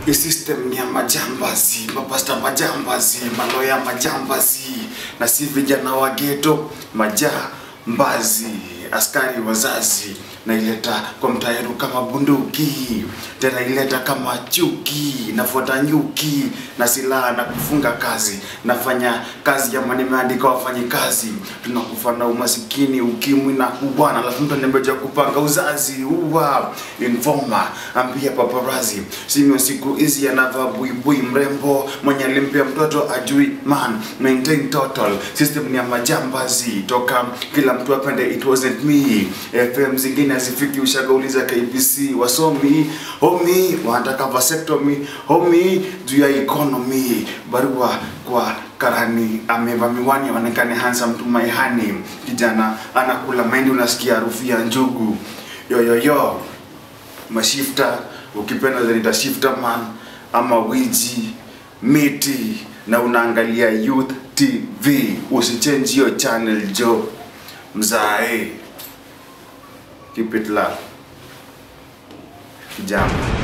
hii system ni ya majambazi mapasta majambazi maloya majambazi na si vijana wa geto majambazi askari wazazi naileta kwa mtaeru kama bunduki tena ileta kama chuki nafuata nyuki na silaha na kufunga kazi nafanya kazi ama nimeandika wafanyi kazi tunakufa na umasikini ukimwi na kubwana alafu mtu anembeja kupanga uzazi uwa informa ambia paparazi simio siku hizi anavaa buibui mrembo mwenye alimpea mtoto ajui man maintain total system ni ya majambazi toka kila mtu apende it wasn't me fm zingine hazifiki ushagauliza kbc wasomi homi wanataka vasectomy homi juu ya economy barua kwa karani ameva miwani aonekane handsome to my honey kijana anakula mahindi unasikia harufu ya njugu yoyoyo mashifta ukipenda zanita shifta man ama wiji miti na unaangalia youth tv usichange hiyo channel jo mzae keep it love kijambo